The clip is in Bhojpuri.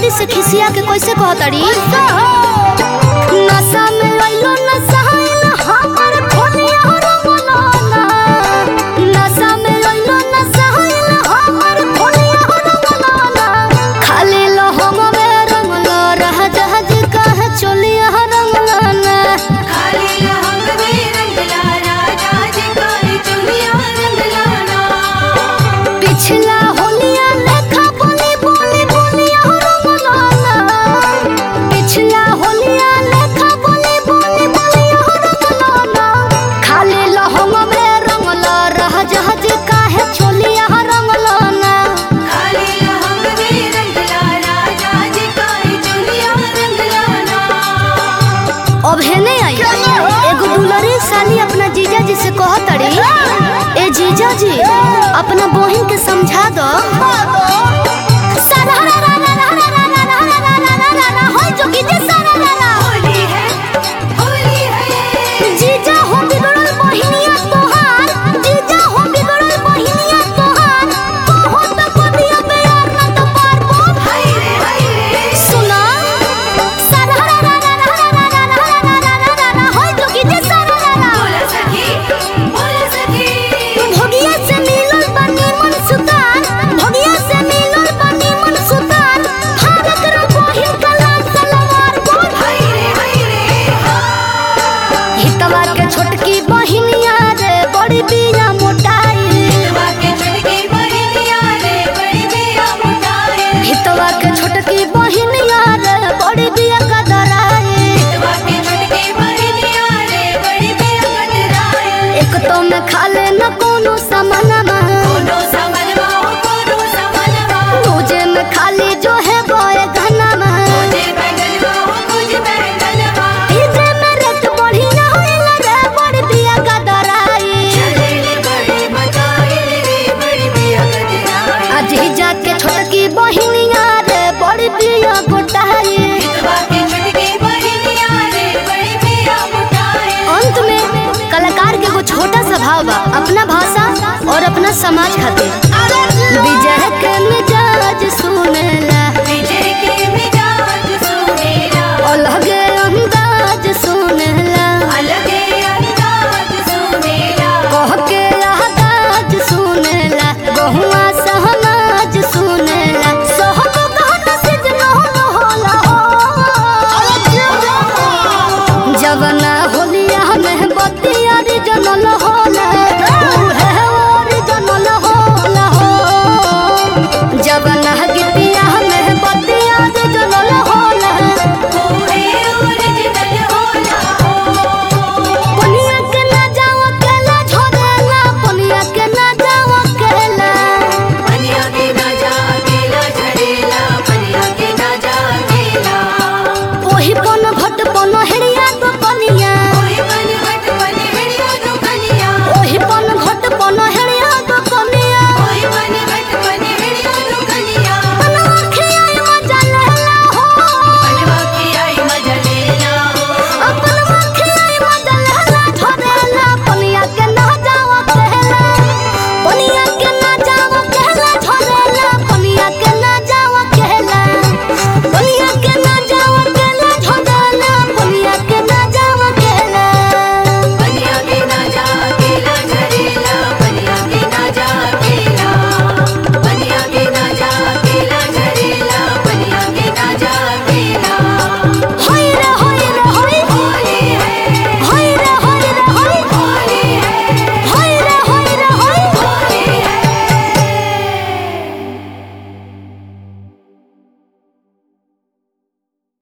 बड़ी से खिसिया के कैसे कहतड़ी नशा में लइलो नशा न हमर खोलिया रंगलाना नशा में लइलो नशा न हमर खोलिया रंगलाना खाली लहम में रंगलो रह जहाज कह चलिया रंगलाना खाली लहंग में रंगला राजा जी काली चुनिया रंगलाना पिछला होलिया लेखा बोली बोली बोलिया रंगलाना पिछला होलिया लेखा बोली बोली बोलिया रंगलाना खाली लहम में रंगला रह जहाज काहे चलिया रंगलाना खाली लहंग में रंगला राजा जी काली चुनिया रंगलाना अब हेने आई एगो दुलरी साली अपना जीजा जी से कहतड़ी ए जीजा जी अपना बहिन के समझा दो होय जोगी जे सारा होली है होली है जीजा हो बिगड़ल बहिनिया तोहार जीजा हो बिगड़ल बहिनिया तोहार कहो त कदिया बेयार ना तो पार बोल हाय रे हाय रे सुना होय जोगी जे सारा बोला सखी बोला सखी भोगिया से मिलल बनी मन सुतार भोगिया से मिलल बनी मन सुतार भारत रो बहिन कला सलवार बोल हाय रे हाय रे हितवा के छोटकी बहिनिया रे बड़ी बिया मोटाई हितवा के छुटकी बहिनिया रे बड़ी बिया मुटाए हितवा के छोटकी बहिनिया रे बड़ी बिया कदराई हितवा के छुटकी बहिनिया रे बड़ी बिया कतराए एक तो में खाले न कोनो समनमा कोनो समनवा हो कोनो समनवा दूजे में खाली जो है बोए घनमा मुझे बैंगनवा हो मुझे बैंगनवा तीजे में रेट बढ़िया होइला रे बड़ी बिया कदराई चले रे बड़ी मचाए रे बड़ी बिया कतराए अजी जाके छोटकी बहिनिया रे बड़ी बिया गोटाई हितवा के छुटकी बहिनिया रे बड़ी बिया मुटाए अंत में कलाकार के एगो छोटा सा भाव बा अपना भाषा और अपना समाज खातिर